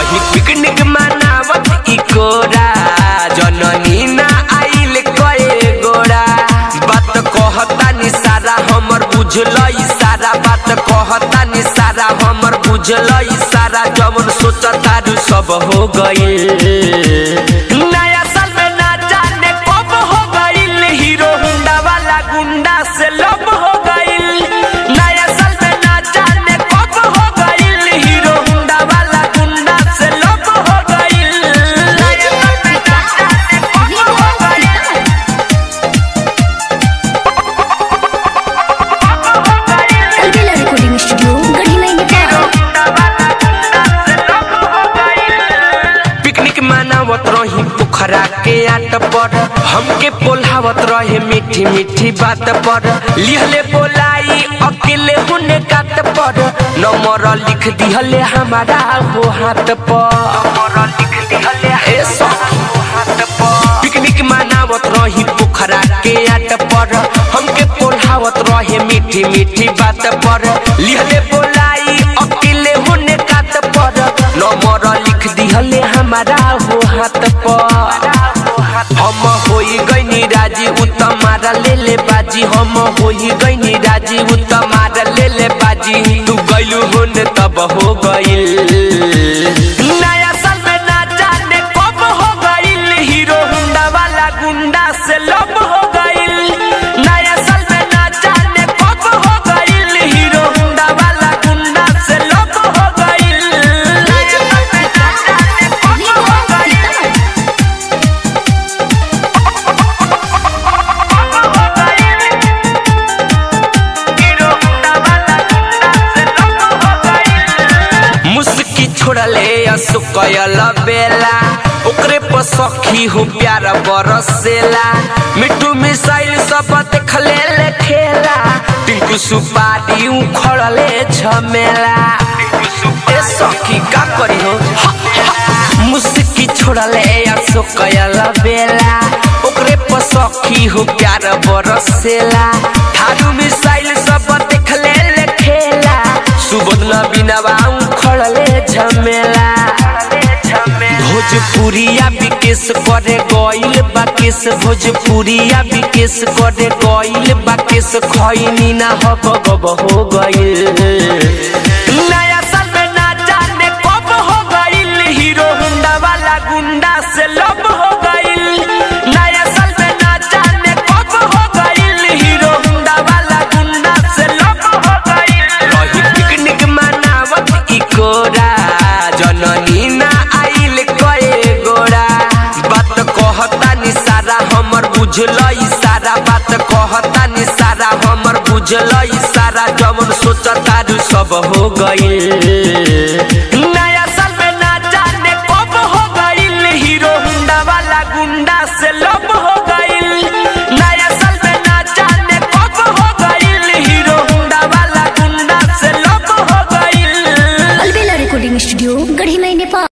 रही पिकनिक मनावत ई कोरा जननी ना आइल कए गोरा बात कहता नि सारा हमर बुझल सारा बात कहता नि सारा हमर बुझल सारा जवन सोचता रु सब हो गइल नया साल में ना जाने कब हो गइल हीरो हुंडा वाला गुंडा से लब हो गइल नया साल में ना जाने कब हो गइल हीरो हुंडा वाला गुंडा से लब हो गइल नया साल में ना जाने कब हो गइल अलबेला रिकॉर्डिंग स्टूडियो गढ़ी में नेपाल पिकनिक मनावत रही पोखरा के आट पर हमके पोल्हावत रहे मीठी मीठी बात पर लिहले बोलाई अकेले हुने कात पर नंबर लिख दिहले हमारा हो हाथ पर नंबर लिख दिहले ए सखी हो हाथ पर पिकनिक मनावत रही पोखरा के आट पर हमके पोल्हावत रहे मीठी मीठी बात पर लिहले बोलाई अकेले होने कात पर नंबर लिख दिहले हमारा हो हाथ पर हम होई गईनी राजी उ तमारा ले ले बाजी हम होई गईनी राजी उ तमारा ले ले बाजी तू गइलू होने तब हो गइल नया साल में ना जाने कब हो गइल हीरो हुंडा वाला गुंडा से लब हो गइल नया साल में ना जाने कब हो गइल हीरो हुंडा वाला गुंडा से लब हो गइल नया साल में ना जाने कब हो गइल मुस्की छोड़ले असुकयल बेला ओकरे पर सखी हो प्यार बरसेला मिठू मिसाइल सब देखले ले खेला टिंकू सुपारी उखड़ले झमेला ए सखी का करी हो मुस्की छोड़ले असुकयल बेला ओकरे पर सखी हो प्यार बरसेला थारू मिसाइल सब देखले ले खेला सुबोध बिना खड़ले झमेला भोजपुरिया विकेश करे गइल बाकेश भोजपुरिया विकेश करे गइल बाकेश खैनी ना हब गब हो गइल नया साल में ना जाने कब हो गइल हीरो हुंडा वाला गुंडा से लब हो गइल नया साल में ना जाने कब हो गइल हीरो हुंडा वाला गुंडा से लब हो गइल रही पिकनिक मनावत ई कोरा जननी ना आइल कए गोरा बात कहता नि सारा हमर बुझल सारा बात कहता नि सारा हमर बुझल सारा जवन सोचता रु सब हो गइल नया साल में ना जाने कब हो गइल हीरो हुंडा वाला गुंडा से लब हो गइल नया साल में ना जाने कब हो गइल हीरो हुंडा वाला गुंडा से लब हो गइल अलबेला रिकॉर्डिंग स्टूडियो गढ़ी में नेपाल